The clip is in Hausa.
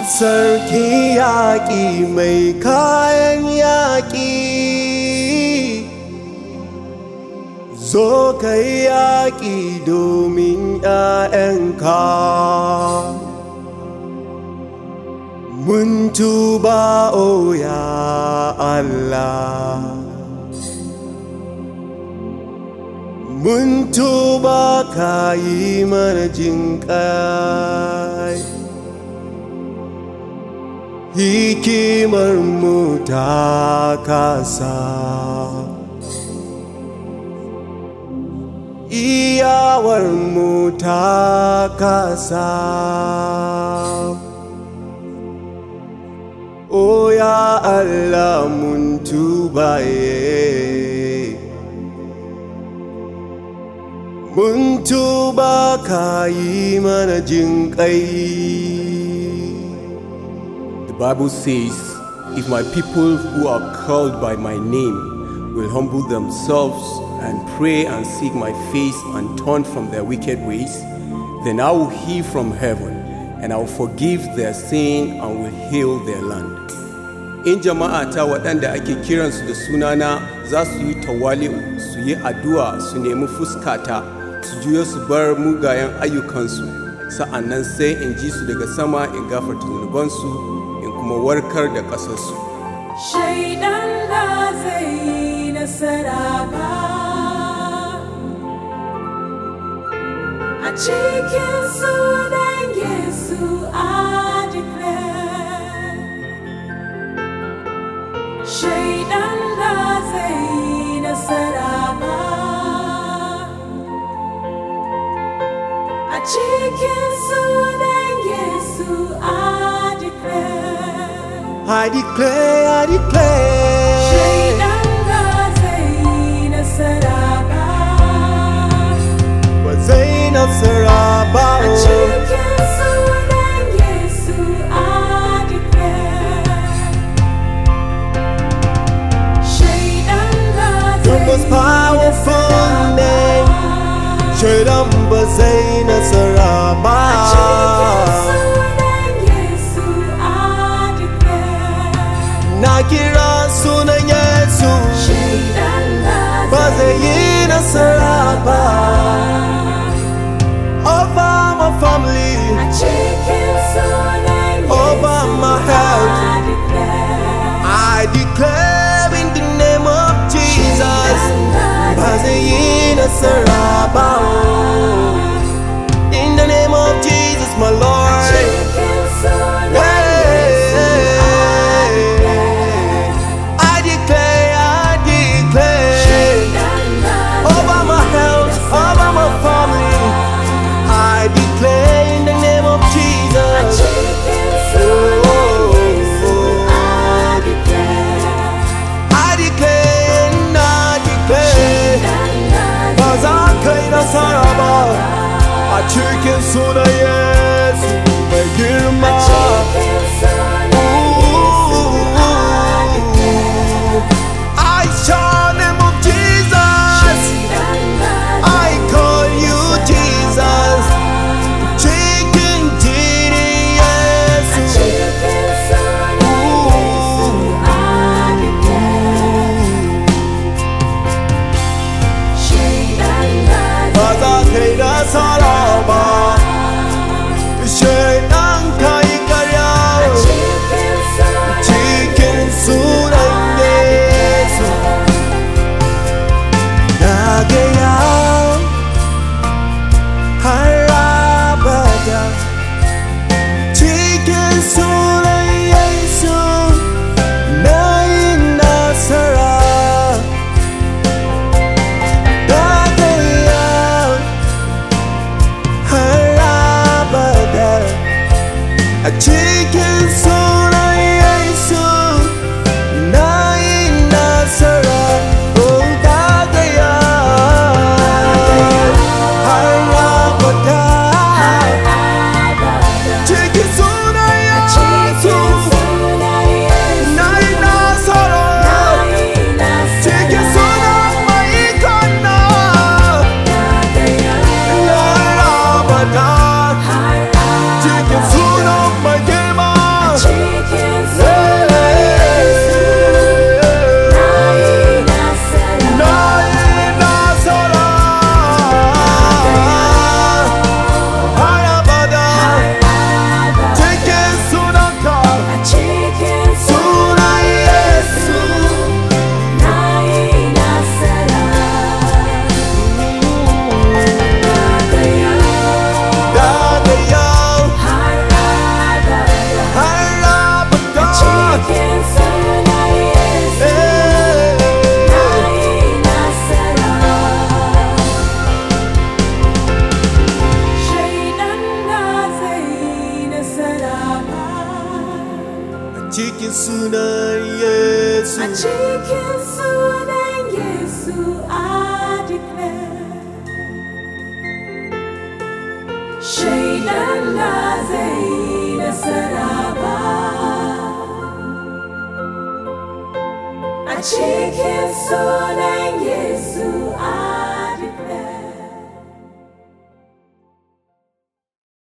Sarki yaƙi mai kayan yaƙi Zo ka yi yaƙi domin ‘ya'yanka Mun tuba o ya Allah Mun tuba ka yi mana jinƙai hikimar mu ta kasa iyawar mu ta kasa o ya Allah mun tubaye mun tuba ka yi mana jinƙai The Bible says, If my people who are called by my name will humble themselves and pray and seek my face and turn from their wicked ways, then I will hear from heaven and I will forgive their sin and will heal their land. In jama'a ta waɗanda ake kiransu da sunana za su yi tawali'u su yi addu'a su nemi fuskata su juyo su bar mugayen ayyukansu sa'annan sai in ji su daga sama in gafarta zunubansu in kuma warkar da ƙasarsu. Shaidan ba zai yi nasara ba a cikin sunan Yesu a declare. Shaidan ba zai yi nasara ba a cikin sunan Yesu a declare. I declare, I declare Shaidan ba zai yi nasara ba ba zai nasara ba a o. cikin sunan Yesu a declare. Shaidan ba The zai most yi powerful nasara name. ba. Shaidan ba zai nasara ba A cikin sunan Yesu a declare. Na kira sunan cikin sunan Yesu A cikin sunan Yesu I declare Shaidan na zai yi nasara ba A cikin sunan Yesu